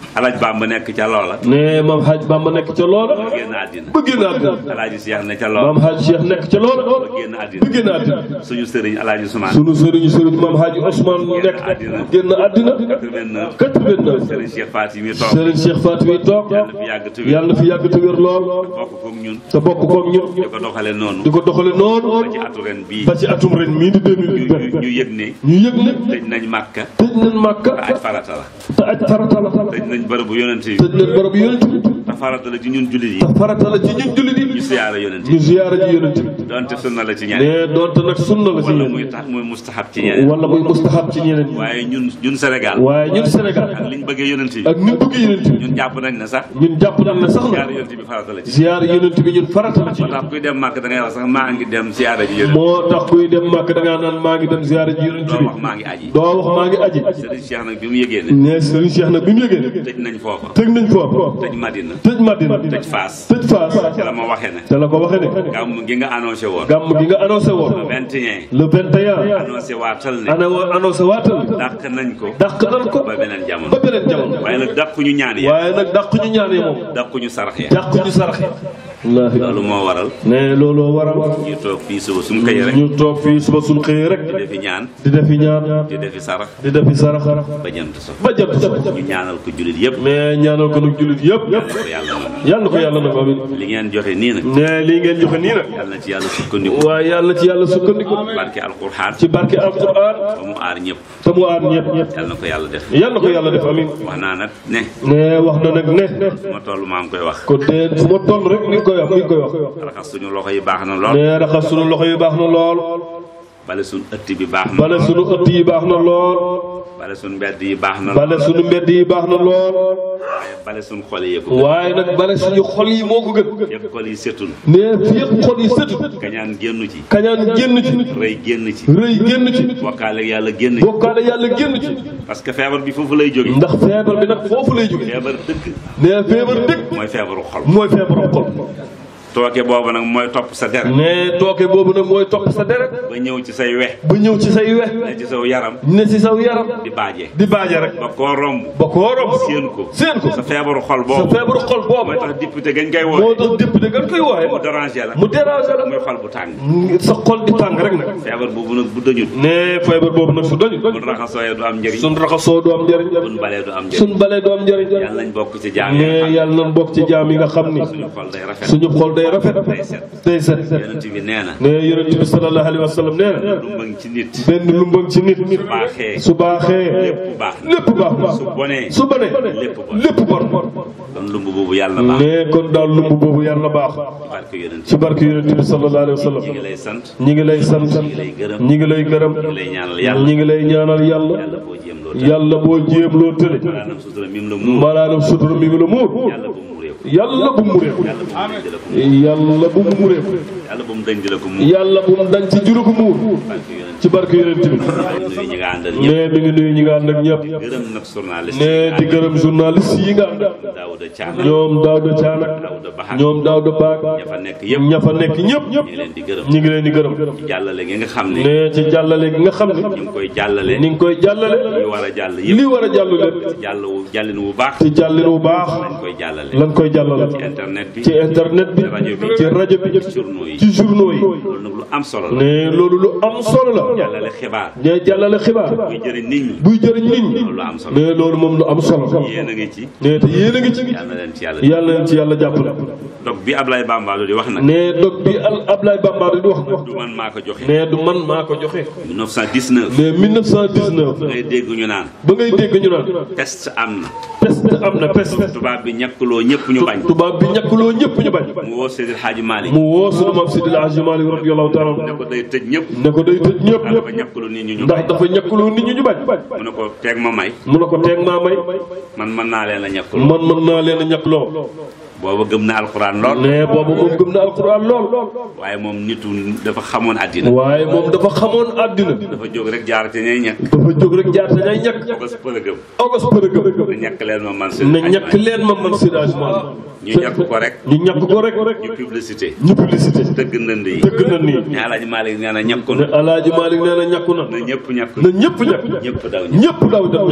[SPEAKER 2] alaaj Bamba nekk ca loola
[SPEAKER 1] ne maam Hadj Bamba nekk ca loola
[SPEAKER 2] ba génn àddina
[SPEAKER 1] ba génn àddina
[SPEAKER 2] alaaji Cheikh ne ca
[SPEAKER 1] maam
[SPEAKER 2] loola
[SPEAKER 1] Hadj Cheikh nekk ca loola
[SPEAKER 2] ba génn àddina
[SPEAKER 1] ba génn àddina
[SPEAKER 2] suñu sëriñ alaaji Sumaan
[SPEAKER 1] sunu sëriñ sëriñ maam Hadj Ousmane nekk génn àddina
[SPEAKER 2] 89
[SPEAKER 1] 89
[SPEAKER 2] sëriñ Cheikh Faty mi toog
[SPEAKER 1] sëriñ Cheikh Fatou yi toog
[SPEAKER 2] yàlla fi yàgg te wér
[SPEAKER 1] yàlla na fi yàgg te wér lool
[SPEAKER 2] bokk koog ñun
[SPEAKER 1] te bokk koog ñun
[SPEAKER 2] di ko doxale noonu
[SPEAKER 1] di ko doxale noonu
[SPEAKER 2] ci atu ren bii
[SPEAKER 1] ba ci atum ren mii di
[SPEAKER 2] ñu
[SPEAKER 1] 2020
[SPEAKER 2] ñu yëg ne
[SPEAKER 1] ñu yëg ne
[SPEAKER 2] tëj nañ Màkka
[SPEAKER 1] tëj nañ Màkka
[SPEAKER 2] te aj farata la
[SPEAKER 1] te aj farata la
[SPEAKER 2] tëj nañ bërëbu yonent yi
[SPEAKER 1] tëj nañ barab yonent bi
[SPEAKER 2] te farata la ci ñun jullit yi
[SPEAKER 1] te farata la ci ñun jullit
[SPEAKER 2] ñu
[SPEAKER 1] yi
[SPEAKER 2] siyaara yonent
[SPEAKER 1] ñu
[SPEAKER 2] yi
[SPEAKER 1] ziyaara ji yonent bi
[SPEAKER 2] donte sunna la ci ñeneen
[SPEAKER 1] ne doonte nag sunna la ci
[SPEAKER 2] wala
[SPEAKER 1] yéen
[SPEAKER 2] muy tax muy mustahab ci ñeneen
[SPEAKER 1] wala muy mustahab ci ñeneen ñi
[SPEAKER 2] waaye ñun ñun Sénégal
[SPEAKER 1] waaye ñun Sénégal
[SPEAKER 2] ak liñ bëggee yonent yi
[SPEAKER 1] ak ni bëgg yonent bi
[SPEAKER 2] ñun jàpp nañ ne sax
[SPEAKER 1] ñun jàpp nañ ne sax
[SPEAKER 2] siyaara
[SPEAKER 1] na
[SPEAKER 2] yonent bi farata la ci
[SPEAKER 1] ziyaara yonent bi ñun farata la ci
[SPEAKER 2] moo tax kuy dem màkk da ngay wax sax maa ngi dem siyaara ji yonent
[SPEAKER 1] moo tax kuy dem màkk da ngaa naan maa ngi dem ziyaara ji yonent
[SPEAKER 2] doo
[SPEAKER 1] bi
[SPEAKER 2] wax maa ngi aji
[SPEAKER 1] doo wax maa ngi aji
[SPEAKER 2] Sëriñ Cheikh nag bi mu yëgee ne
[SPEAKER 1] ne Serigne Cheikh nag bi mu yëgee
[SPEAKER 2] tëj nañ foofa
[SPEAKER 1] tëj nañ foofu
[SPEAKER 2] tëj Madina
[SPEAKER 1] tëj Madina
[SPEAKER 2] tëj Faas
[SPEAKER 1] tëj Faas
[SPEAKER 2] te la ma waxee ne
[SPEAKER 1] te la ko waxee ne
[SPEAKER 2] gàmm gi nga annoncé woon
[SPEAKER 1] gàmm gi nga annoncé woon
[SPEAKER 2] 21
[SPEAKER 1] le 21
[SPEAKER 2] annoncé waatal ne
[SPEAKER 1] ana annoncé waatal
[SPEAKER 2] dàq nañ ko
[SPEAKER 1] dàq nañ ko
[SPEAKER 2] ba beneen jamono
[SPEAKER 1] ba beneen jamono
[SPEAKER 2] waaye nag dàq ñu ñaan ya
[SPEAKER 1] waaye nag dàq ñu ñaanee moom
[SPEAKER 2] dàq ñu sarax ya
[SPEAKER 1] dàq ñu saraxe wallaahi
[SPEAKER 2] loolu moo waral
[SPEAKER 1] ne looloo waral
[SPEAKER 2] ñu toog fii suba suñu xëyee rek
[SPEAKER 1] ñu toog fii suba suñ xëyee rek
[SPEAKER 2] di defi ñaan
[SPEAKER 1] di defi ñaan
[SPEAKER 2] di defi sarax
[SPEAKER 1] di defi sarax
[SPEAKER 2] ba jant so
[SPEAKER 1] ba jant so
[SPEAKER 2] ñu ñaanal ko jullit yëpp
[SPEAKER 1] mais ñaanal ko nag jullit yëpp
[SPEAKER 2] yàlla ko yàlla noonu
[SPEAKER 1] yàlla ko yàlla nag amin
[SPEAKER 2] li ngeen joxe nii nag
[SPEAKER 1] ne lii ngeen joxe nii nag
[SPEAKER 2] yàlla na ci yàlla sukkandiku
[SPEAKER 1] waaye yàlla ci yàlla sukkandiku
[SPEAKER 2] barke alquran
[SPEAKER 1] ci barke alquran
[SPEAKER 2] ba mu aar ñëpp
[SPEAKER 1] te mu aar ñëpp
[SPEAKER 2] yàlla na ko yàlla def
[SPEAKER 1] yàlla ko yàlla def amin
[SPEAKER 2] wax naa nag ne
[SPEAKER 1] ne wax na nag ne
[SPEAKER 2] fu ma toll maa ngi koy wax
[SPEAKER 1] ko dee fu ma toll rek ni nga koy wax ni nga koy wax
[SPEAKER 2] raxas suñu loxo yi baax na lool
[SPEAKER 1] ne raxas sunu loxo yi baax na lool
[SPEAKER 2] bale suñu ëtt bi baax na
[SPEAKER 1] bale
[SPEAKER 2] lool
[SPEAKER 1] sunu ëtt yi baax na lool
[SPEAKER 2] bale suñu mbedd yi baax na lool
[SPEAKER 1] bale sunu mbedd yi baax na lool
[SPEAKER 2] waaye bale suñu xol yi yëpp
[SPEAKER 1] waaye nag bale suñu xol yi moo ko gën
[SPEAKER 2] yëpp xol yi setul
[SPEAKER 1] ne fii yëpp xol yi sëtu
[SPEAKER 2] kañaan génnu ci
[SPEAKER 1] kañaan génn ci
[SPEAKER 2] rëy génn ci
[SPEAKER 1] rëy génn ci
[SPEAKER 2] bokkaale yàlla génn ci
[SPEAKER 1] bokkaale yàlla génn ci
[SPEAKER 2] parce que feebar bi foofu lay jóge
[SPEAKER 1] ndax feebar bi nag foofu lay jóge
[SPEAKER 2] feebar dëgg
[SPEAKER 1] ne feebar dëgg
[SPEAKER 2] mooy feebaru xol
[SPEAKER 1] mooy feebaru xol
[SPEAKER 2] tooke boobu nag mooy topp sa deret
[SPEAKER 1] ne tooke boobu nag mooy topp sa deret
[SPEAKER 2] ba ñëw ci say we
[SPEAKER 1] ba ñëw ci say we
[SPEAKER 2] ne ci saw yaram
[SPEAKER 1] ne ci saw yaram
[SPEAKER 2] di baaje
[SPEAKER 1] di baaje rek
[SPEAKER 2] ba koo romb
[SPEAKER 1] ba koo romb
[SPEAKER 2] séen ko
[SPEAKER 1] séen ko
[SPEAKER 2] sa feebaru xol
[SPEAKER 1] sa
[SPEAKER 2] boobu
[SPEAKER 1] feebaru xol boobu
[SPEAKER 2] mooy tax député gañ koy
[SPEAKER 1] moo
[SPEAKER 2] wooye
[SPEAKER 1] tax député nga koy
[SPEAKER 2] mu
[SPEAKER 1] wooye
[SPEAKER 2] dérangé la
[SPEAKER 1] mu déranger la
[SPEAKER 2] muy xol bu tàng
[SPEAKER 1] sa xol di tàng rek nag
[SPEAKER 2] feebar boobu nag bu dañut
[SPEAKER 1] ne feebar boobu nag su doñu
[SPEAKER 2] bu raxasooyee du am njëriñ
[SPEAKER 1] suñ raxasoo du am njëriñ
[SPEAKER 2] buñ balee du am njëriñ
[SPEAKER 1] suñ balee du am njëriñ
[SPEAKER 2] yàlla nañ bokk ci jaam yi nga
[SPEAKER 1] ne
[SPEAKER 2] xam
[SPEAKER 1] yàlla nañ bokk ci jaam yi nga xam ni
[SPEAKER 2] ne suñu xol day rafet
[SPEAKER 1] suñu xol day rafet
[SPEAKER 2] day set
[SPEAKER 1] day set
[SPEAKER 2] yonent bi nee na
[SPEAKER 1] ne yonent bi sallallahu alayhi wa sallam nee na
[SPEAKER 2] lu mbëng ci nit
[SPEAKER 1] benn lumbang ci nit nit
[SPEAKER 2] baaxee
[SPEAKER 1] su baaxee
[SPEAKER 2] lépp baax na
[SPEAKER 1] lépp baax na
[SPEAKER 2] su bonee
[SPEAKER 1] su bonee
[SPEAKER 2] lépp bon
[SPEAKER 1] lépp bon
[SPEAKER 2] kon lumb boobu yàlla baax
[SPEAKER 1] ne kon daal lumb boobu yàlla baax
[SPEAKER 2] barke yonent
[SPEAKER 1] ci barke yonent bi sallallahu alayhi wa sallam
[SPEAKER 2] ñi ngi lay sant
[SPEAKER 1] ñi ngi lay sant
[SPEAKER 2] ñi ngi lay gërëm
[SPEAKER 1] ñi ngi lay gërëm
[SPEAKER 2] ñi ngi lay ñaanal yàlla
[SPEAKER 1] ñi ngi lay ñaanal yàlla
[SPEAKER 2] yàlla boo jéem loo tëj
[SPEAKER 1] yàlla boo jéem loo tële
[SPEAKER 2] maanaam sutura mi mu la muur
[SPEAKER 1] malaanam sutura mi ngi la muur
[SPEAKER 2] yàlla bu mu réew
[SPEAKER 1] yàlla bu mu réew
[SPEAKER 2] yàlla bu mu denc la ko muur
[SPEAKER 1] yàlla bu mu réew
[SPEAKER 2] yàlla bu mu denc la ko muur
[SPEAKER 1] yàlla bu mu dañ ci juru ko muur
[SPEAKER 2] barke yonent
[SPEAKER 1] ci barke yonent bi
[SPEAKER 2] nuyu ñi nga àndal ñëpp
[SPEAKER 1] ne mi ngi nuyu ñi nga ànd ak ñëpp
[SPEAKER 2] gërëm nag journaliste
[SPEAKER 1] ne di gërëm journaliste yi nga ànd
[SPEAKER 2] Daouda Thiam
[SPEAKER 1] ñoom Daouda Thiam ak
[SPEAKER 2] Daouda Bahar
[SPEAKER 1] ñoom Daouda Baak
[SPEAKER 2] ña fa nekk yëpp
[SPEAKER 1] ña fa nekk ñëpp
[SPEAKER 2] ñu ngi leen di gërëm
[SPEAKER 1] ñi ngi leen di gërëm
[SPEAKER 2] ci jàllale gi nga xam ne
[SPEAKER 1] ne ci jàllale gi nga xam ne
[SPEAKER 2] ñu ngi koy jàllale
[SPEAKER 1] ni nga koy jàllale
[SPEAKER 2] li war a jàll yëpp
[SPEAKER 1] li war a jàll lépp
[SPEAKER 2] ci jàll wu jàllin wu baax
[SPEAKER 1] ci jàllin bu baax
[SPEAKER 2] lañ koy jàllale
[SPEAKER 1] lan koy jàllale
[SPEAKER 2] ci internet bi
[SPEAKER 1] ci internet bi
[SPEAKER 2] rajo bi
[SPEAKER 1] ci rajo bi
[SPEAKER 2] journaux yi
[SPEAKER 1] ci journaux yi
[SPEAKER 2] loolu nag lu am solo la
[SPEAKER 1] ne loolu lu am solo la
[SPEAKER 2] jàllale xibaar
[SPEAKER 1] ne jàllale xibaar
[SPEAKER 2] buy jëriñ nit ñi
[SPEAKER 1] buy jëriñ nit ñi
[SPEAKER 2] loolu lu am solo
[SPEAKER 1] ne loolu moom lu am solo
[SPEAKER 2] yéen a ngi ci
[SPEAKER 1] ne te yéen a ngi ci
[SPEAKER 2] yàlla na leen ci yàlla
[SPEAKER 1] yàlla leen ci yàlla jàppale
[SPEAKER 2] donc bi Ablaye Bambalo di wax nag
[SPEAKER 1] ne dog bi al Ablaye Bambara di wax
[SPEAKER 2] du man maa ko joxe
[SPEAKER 1] ne du man maa ko joxe
[SPEAKER 2] 1919
[SPEAKER 1] ne 1919
[SPEAKER 2] ngay dégg ñu naan
[SPEAKER 1] ba ngay dégg ñu naan
[SPEAKER 2] test am na
[SPEAKER 1] peste am na peste
[SPEAKER 2] tubaab bi ñàkkuloo ñëpp ñu bañ
[SPEAKER 1] tubaab bi ñàkkuloo ñëpp ñu bañ
[SPEAKER 2] mu woo Seydil Hadji Malick
[SPEAKER 1] mu woo sunu maam Sidil Hadji Malick radiyallahu taala
[SPEAKER 2] ne ko day tëj ñëpp
[SPEAKER 1] ne ko day tëj ñëpp
[SPEAKER 2] ndax
[SPEAKER 1] ñëpp
[SPEAKER 2] dafa ñàkkuloo nit ñi ñu
[SPEAKER 1] ndax
[SPEAKER 2] bañ
[SPEAKER 1] dafa ñàkkuloo nit ñi ñu bañ
[SPEAKER 2] mu ne ko teeg ma may
[SPEAKER 1] mu ne ko teeg maa may
[SPEAKER 2] man mën naa leen a ñàkkuloo
[SPEAKER 1] man mën naa leen a ñàkkloo
[SPEAKER 2] booba gëm na alxuraan lool
[SPEAKER 1] ne boobu moom gëm na alquran lool
[SPEAKER 2] waaye moom nitu dafa xamoon àddina
[SPEAKER 1] waaye moom dafa xamoon àddina
[SPEAKER 2] dafa jóg rek jaar ci ñay ñàkk
[SPEAKER 1] dafa jóg rek jaar te ñay ñàkk
[SPEAKER 2] bas përëgëm
[SPEAKER 1] ogos përëgëm
[SPEAKER 2] na ñàkk leen ma man
[SPEAKER 1] ne ñàkk leen ma man sirage man
[SPEAKER 2] ñu ñàkk ko rek
[SPEAKER 1] ñu ñàkk ko rek
[SPEAKER 2] ñu publicité
[SPEAKER 1] ñu publicité
[SPEAKER 2] dëgg ndënd yi
[SPEAKER 1] dëgg na nii
[SPEAKER 2] ne Alaaji Maalik nee na ñàkku
[SPEAKER 1] ne
[SPEAKER 2] na
[SPEAKER 1] alaaji Malick nee na ñàkku na
[SPEAKER 2] na ñëpp ñàkk
[SPEAKER 1] na ñëpp ñàkk
[SPEAKER 2] ñëpp daw ñëpp
[SPEAKER 1] ñëpp daw dem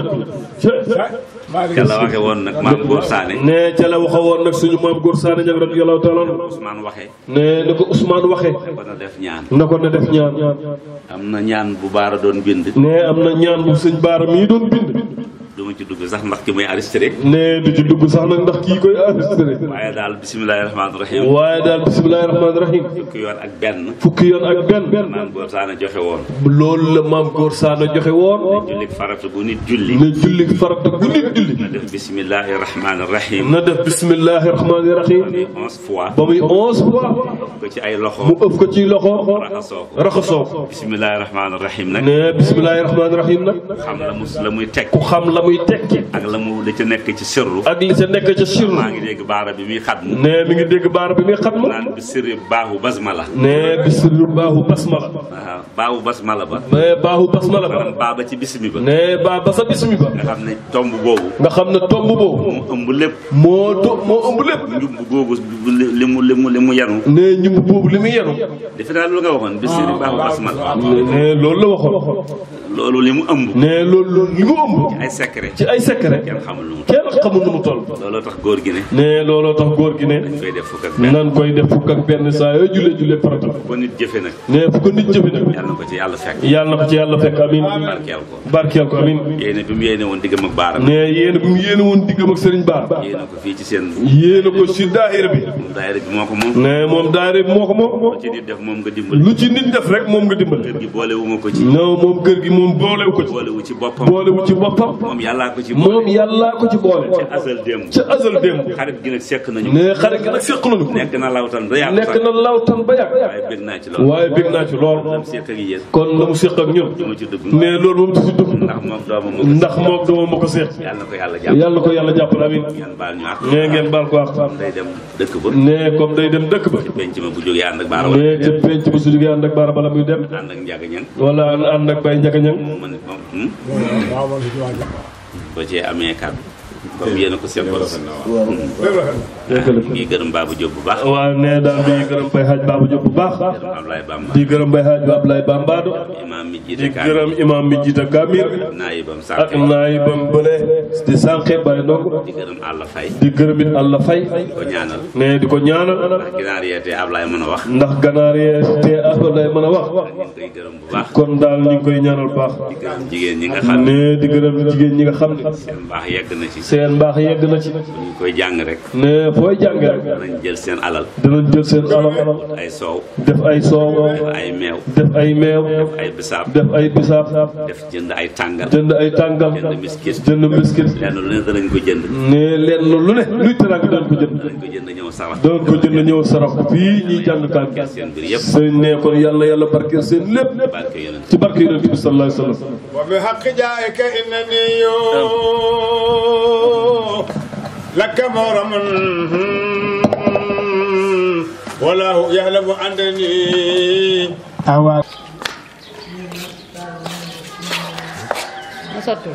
[SPEAKER 1] ñàkk
[SPEAKER 2] ca la waxe woon nag maam Góor Saane
[SPEAKER 1] ne ca la waxa woon nag suñu maam góor Saane ñag radiyallahu taala anhu
[SPEAKER 2] Ousmane waxe
[SPEAKER 1] ne ni ko Ousmane waxee
[SPEAKER 2] ba na def ñaan
[SPEAKER 1] na ko ne def ñaan
[SPEAKER 2] am na ñaan bu baara doon bind
[SPEAKER 1] ne am na ñaan bu sëñ Baara mii doon bind
[SPEAKER 2] du ma ci dugg sax ndax ki muy enregistré
[SPEAKER 1] ne du ci dugg sax nag ndax kii koy enregistré
[SPEAKER 2] waaye daal bisimilahi rahmaani rahim
[SPEAKER 1] waaye daal bisimilahi rahmaani rahim
[SPEAKER 2] fukki yoon ak benn
[SPEAKER 1] fukki yoon ak benn
[SPEAKER 2] maam Góor Saane joxe woon
[SPEAKER 1] loolu la maam góor Saane joxe woon
[SPEAKER 2] jullik farata bu nit julli
[SPEAKER 1] ne julli farata gu nit julli
[SPEAKER 2] na def bisimilahi rahmaani rahim
[SPEAKER 1] na def bisimilahi rahmaani rahim
[SPEAKER 2] muy onze fois
[SPEAKER 1] ba muy onze fois
[SPEAKER 2] ko ci ay loxo
[SPEAKER 1] mu ëpp ko ci loxo
[SPEAKER 2] raxasoo ko
[SPEAKER 1] raxasoo ko
[SPEAKER 2] bisimilahi rahmaani rahim nag
[SPEAKER 1] ne bisimilahi rahmaani rahim nag
[SPEAKER 2] xam la mu la muy teg
[SPEAKER 1] ku xam la muy tekki
[SPEAKER 2] ak la mu la ca nekk ci sirru
[SPEAKER 1] ak li sa nekk ca sirru
[SPEAKER 2] maa ngi dégg baara bi muy xat mu
[SPEAKER 1] ne mi ngi dégg baara bi muy xat ma
[SPEAKER 2] naan bi sirri baaxu basmala
[SPEAKER 1] ne bi sirru baaxu basmala
[SPEAKER 2] waaw baaxu basmala ba
[SPEAKER 1] ne baaxu basmala ba
[SPEAKER 2] maanaam baaba ci bisimi ba
[SPEAKER 1] ne baa ba sa bismi ba
[SPEAKER 2] nga xam ne tomb boobu
[SPEAKER 1] nga xam ne tomb boobu
[SPEAKER 2] mu ëmb lépp
[SPEAKER 1] moo to moo ëmb lépp
[SPEAKER 2] njumb googu li mu li mu li mu yanu
[SPEAKER 1] ne ñumb boobu li muy yenu
[SPEAKER 2] defe naa loolu nga waxoon bi sirri baaxu basmala
[SPEAKER 1] ne loolu la waxoon
[SPEAKER 2] loolu li mu ëmb
[SPEAKER 1] ne loolu li mu ëmb
[SPEAKER 2] ay secret
[SPEAKER 1] ci ay secret
[SPEAKER 2] kenn xamul lu mu
[SPEAKER 1] kenn xamul nu mu toll
[SPEAKER 2] looloo tax góor gi ne
[SPEAKER 1] ne looloo tax góor gi ne
[SPEAKER 2] koy def fukk ak benn
[SPEAKER 1] nan koy def fukk ak benn saa yoo jullee jullee farata
[SPEAKER 2] ko nit jëfe nag
[SPEAKER 1] ne fu ko nit jëfe nag
[SPEAKER 2] yàlla na ko ci yàlla fekk
[SPEAKER 1] yàlla na ko ci yàlla fekk amin
[SPEAKER 2] barkeel ko
[SPEAKER 1] barkeel ko amin
[SPEAKER 2] yéene bi mu yéene woon diggam ak baaram
[SPEAKER 1] ne yéen bu mu yéene woon diggam ak Serigne Ba
[SPEAKER 2] yéene ko fii ci seen
[SPEAKER 1] yéene ko si daayira bi
[SPEAKER 2] moom daayira bi moo ko moom
[SPEAKER 1] ne moom daayira bi moo ko moom
[SPEAKER 2] ci nit def moom nga dimbali
[SPEAKER 1] lu ci nit def rek moom nga dimbal
[SPEAKER 2] kër gi boole wu ma ko ci
[SPEAKER 1] non moom kër gi moom boolewu ko ci
[SPEAKER 2] boole wu ci boppam
[SPEAKER 1] boolewu ci boppam
[SPEAKER 2] moom yàllaa ko ci boole
[SPEAKER 1] moom yàllaa ko ci boole
[SPEAKER 2] ci asal démb
[SPEAKER 1] ca azal démb
[SPEAKER 2] xarit gi nag sekk nañu
[SPEAKER 1] ne xarit gi nag seq nañu ko
[SPEAKER 2] nekk na lawtan ba yàgg
[SPEAKER 1] nekk
[SPEAKER 2] sax
[SPEAKER 1] na lawtan ba yàgg
[SPEAKER 2] waaye bëgg naa ci loolu
[SPEAKER 1] waaye bég naa ci lool
[SPEAKER 2] am sekk ak yéen
[SPEAKER 1] kon la mu seq ak ñun
[SPEAKER 2] du ma ci dugg
[SPEAKER 1] ne loolu moom du si dugg
[SPEAKER 2] ndax moom doomam moo
[SPEAKER 1] ndax moom dama ma ko seq
[SPEAKER 2] yàlla na ko yàlla jàpp
[SPEAKER 1] yàlla ko yàlla jàppal amin
[SPEAKER 2] ngeen baal ñu àq
[SPEAKER 1] ne ngeen baal ko wax
[SPEAKER 2] day dem dëkk ba
[SPEAKER 1] ne comme day dem dëkk ba
[SPEAKER 2] penc ma bu jógee ànd ak baara wala
[SPEAKER 1] ne ca penc ba su jógee ànd ak baara bala muy dem
[SPEAKER 2] ànd ak njàgg ñang
[SPEAKER 1] wala ànd ak bay njaka ñang
[SPEAKER 2] moom man moom hmm? ba cee amee kàddu comme yéen a ko seqal ngi gërëm Babou Diop bu baax
[SPEAKER 1] waaw ne daal di gërëm bay xaaj Baba Diop bu baax
[SPEAKER 2] gërëm Ablaye Bamba
[SPEAKER 1] di gërëm bay xaaj Ablaye Bambado
[SPEAKER 2] imaam mi
[SPEAKER 1] di
[SPEAKER 2] jiite kaay
[SPEAKER 1] gërëm imam mi jiita Kamil
[SPEAKER 2] naayibam
[SPEAKER 1] ak
[SPEAKER 2] sànq
[SPEAKER 1] naayibam bële di sànqe bay ndongo
[SPEAKER 2] di gërëm Alla Faye
[SPEAKER 1] di gërëm it Allah fay
[SPEAKER 2] ko ñaanal
[SPEAKER 1] ne di ko ñaanal
[SPEAKER 2] ndax ginaar yeete Ablaye mën a wax
[SPEAKER 1] ndax ganaar yee te Ablaye mën a wax
[SPEAKER 2] ñu ngi koy gërëm bu baax
[SPEAKER 1] kon daal ñu ngi koy ñaanal bu baax
[SPEAKER 2] di gërëm jigéen ñi nga xam ne
[SPEAKER 1] ne di gërëm jigéen ñi nga xam ne
[SPEAKER 2] seen mbaax yegg na ci
[SPEAKER 1] seen mbaax yegg na ci
[SPEAKER 2] bu ñu koy jàng rek
[SPEAKER 1] ne fooy jànge rek
[SPEAKER 2] danañ jël seen alal
[SPEAKER 1] danañ jël seen alal
[SPEAKER 2] ay soow
[SPEAKER 1] def ay soow
[SPEAKER 2] def ay meew
[SPEAKER 1] def ay meew
[SPEAKER 2] ay bisaab
[SPEAKER 1] def ay bisaab
[SPEAKER 2] def jënd ay tàngal
[SPEAKER 1] jënd ay tàngal
[SPEAKER 2] jënd miskit
[SPEAKER 1] jënd biscuit
[SPEAKER 2] lenn lu ne danañ ko jënd
[SPEAKER 1] ne leen lu ne luy teraanga doon ko jënd
[SPEAKER 2] danañ ko jënd ñëw sarax
[SPEAKER 1] doon ko jënd ñëw sarax fii ñuy jàng kaan
[SPEAKER 2] seen mbir yëpp
[SPEAKER 1] sëñ ne kon yàlla yàlla barkeel seen lépp
[SPEAKER 2] barke yonent
[SPEAKER 1] ci barke yonent bi sallallahu alayhi wa sallam
[SPEAKER 3] وبحق جائك إنني لك مغرم والله يعلم أنني
[SPEAKER 4] mu sotti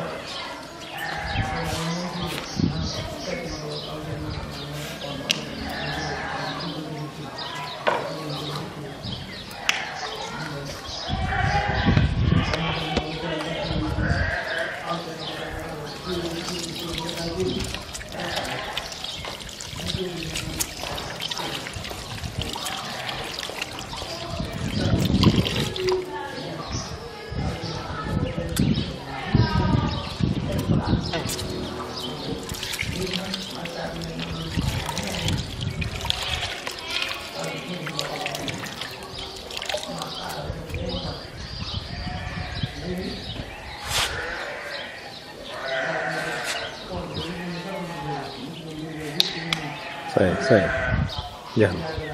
[SPEAKER 5] say say jeex na